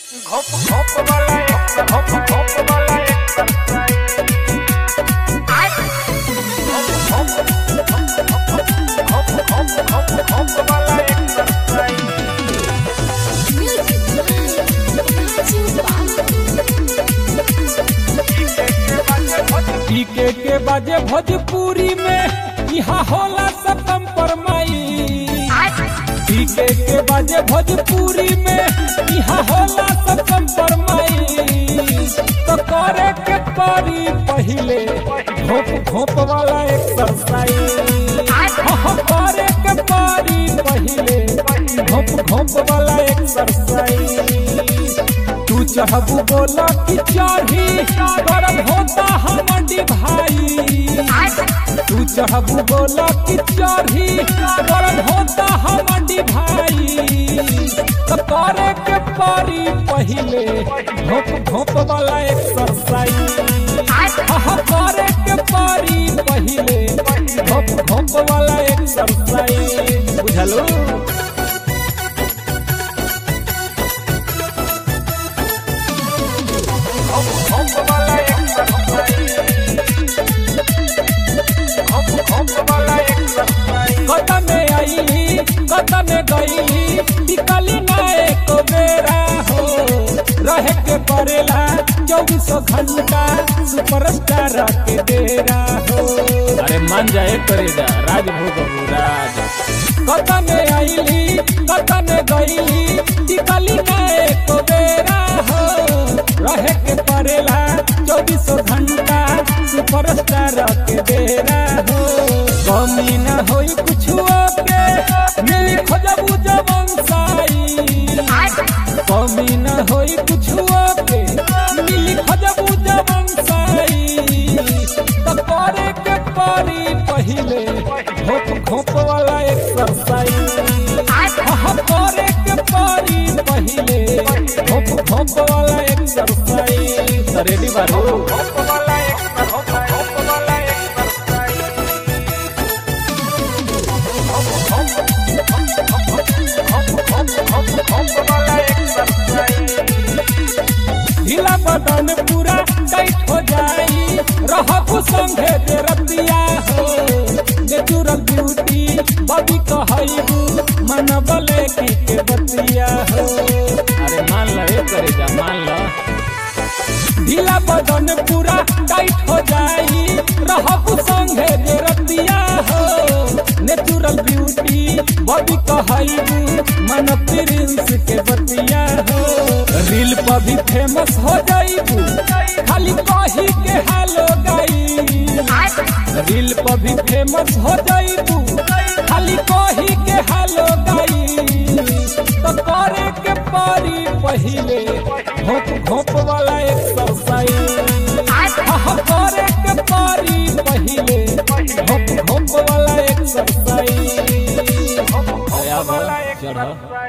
घोप घोप वाला एक घोप घोप वाला एक घोप घोप घोप घोप घोप वाला एक पीके के बाजे भोजपुरी में यहाँ होला सतम परमाई पीके के बाजे भोजपुरी में यहाँ होला सतम परमाई तो करे के परी पहिले घोप घोप वाला एक्सरसाइज हाँ, करे के परी पहिले घोप घोप वाला एक्सरसाइज तू चढ़बू बोला कि चढ़ी गरम होता हमर भाई तू चढ़बू बोला कि चढ़ी गरम होता हमर भाई तो करे के परी पहिले घोप घोप वाला एक्सरसाइज हाँ करे के परी पहिले घोप घोप वाला एक्सरसाइज बुझलो घोप घोप वाला एक घोप घोप वाला एक कदम में आईली कदम में गईली टिकली ना एक बेरा हो रहे के परेला चौबीसों घंटा सुपरस्टार के डेरा हो अरे मान जाए करेगा राजभोग राज कदम में आईली कदम में गईली टिकली ना एक बेरा हो रहे के परेला चौबीसों घंटा सुपरस्टार के डेरा हो कमी न होई कुछ के मिली खोजबू जवन साई कमी न होई कुछ के मिली खोजबू जवन साई तो करे के परी पहिले घोप घोप वाला एक्सरसाइज हाँ करे के परी पहिले घोप घोप वाला एक्सरसाइज रेडी बारू घोप वाला एक घोप घोप वाला एक ढीला बदन पूरा टाइट हो जाई रहबू संगे जे रतिया हो नेचुरल ब्यूटी बॉडी कहैबू मन बले की के बतिया हो अरे मान ल ए करे जा मान ल ढीला बदन पूरा टाइट हो जाई रहबू संगे जे रतिया हो नेचुरल ब्यूटी बॉडी कहैबू मन प्रिंस के बतिया हो रील पर भी फेमस हो जाइबू खाली कही के हालो गई रील पर भी फेमस हो जाइबू खाली कही के हालो गई तो करे के परी पहिले घोप घोप वाला एक्सरसाइज हाँ करे के परी पहिले घोप घोप वाला एक्सरसाइज घोप चढ़ वाला एक